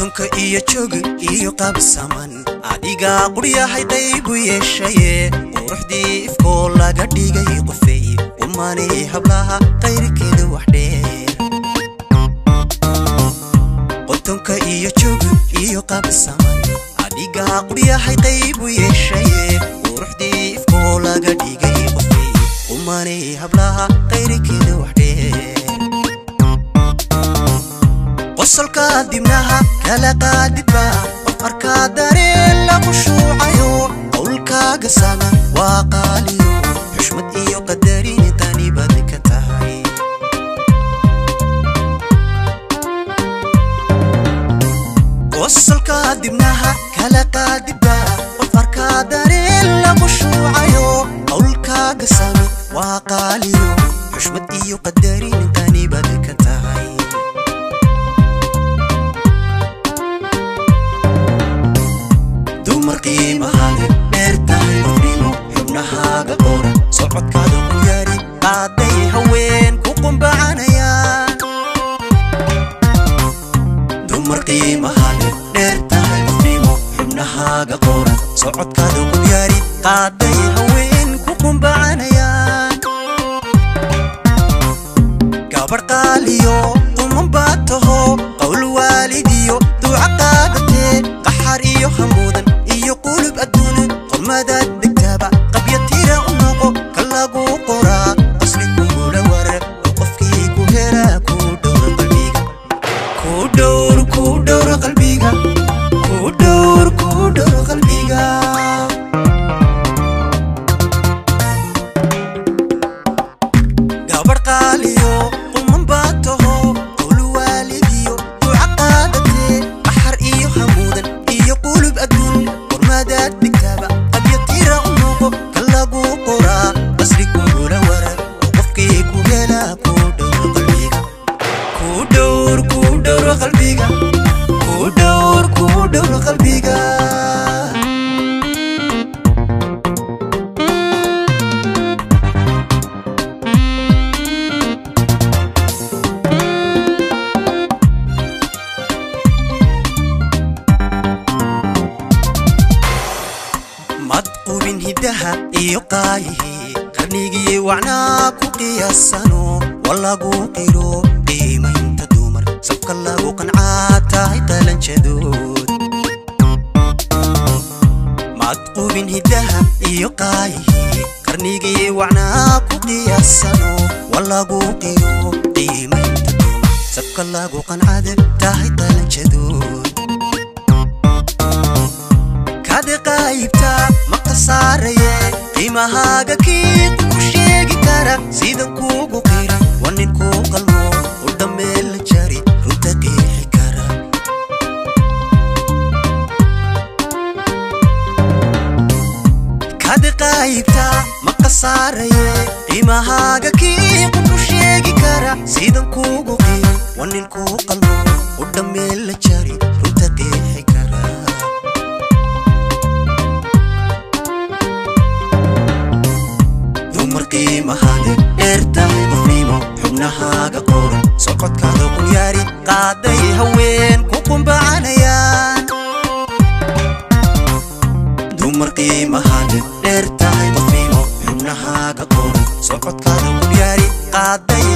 qotonka iyo jooga iyo qabsaman adigaa quryahay qaybu yeeshaye quruxdii ifkoo laga dhigay qofey umanay hablaha qayrkeeda wax dheer qotonka iyo jooga iyo qabsaman adigaa quryahay qaybu yeeshaye quruxdii ifkoo laga dhigay qofey umanay hablaha qayrkeeda wax dheer qosolka dibnaha kala qaadidba qof arkaa dareen lagu shuucayo qowlkaaga sana waa qaaliyo xushmad iyo qadarin tani baad ka tahay qosolka dibnaha kala qaadidba qof arkaa dareen lagu shuucayo qowlkaaga sana waa qaaliyo xushmad iyo qadarin tani baad ka tahay dumar qiimahaale dheer tahay qofnimo xubnahaaga qoran socodkaada ku yaari qaaday haween ku qumbacanayaan dumar qiimahaale dheer tahay qofnimo xubnahaaga qoran socodkaada ku yaari qaaday haween ku qumbacanayaan gabar qaaliyo quman baad taho qowl waalidiyo duuca qaadatee qaxar iyo hamuudan iyo qulub adduuna qormadaad degtaaba qabya tira u noqo ka lagu qoraa qasli kugula warar oo qofkii ku helaa ku dhowra qalbiga ku dhowr ku dhowra qalbiga ku dhowr ku dhowra qalbiga gabar qaaliyo quman baad taho qowl waalidiyo duuca qaadatee qaxar iyo hamuudan iyo qulub adduun qormadaad dhigtaaba qabya tira u noqo ka lagu qoraa qasri kugula warar oo qofkii ku helaa ku dhowra qalbiga ku dhowr ku dhowra qalbiga ku dhowr ku dhowra qalbiga mad qubin hiddaha iyo qaayihii qarnigii wacnaa ku qiyaasano walagu qiro qiimaynta dumar sabka lagu qancaa tahay qalanjadood mad qubin hiddaha iyo qaayihii qarnigii wacnaa ku qiyaasano walagu qiro qiimaynta dumar sabka lagu qancada tahay qalanjadood kade qaybta ma khasaaraye qiimahaaga kii ku sheegi kara sidan kuugu qira waa nin kuu qalmo u dhammeel la jari runta qiixi kara kade qaybta ma khasaaraye qiimahaaga kii ku sheegi kara sidan kuugu qira waa nin kuu qalmo u dhammeel la jari runta qiixi kara dumar qiimahaale dheer tahay qofnimo xubnahaaga qoran socodkaada qul yaari qaaday haween ku qumbacanayaan dumar qiimahaale dheer tahay qofnimo xubnahaaga qoran socodkaada qul yaari qaaday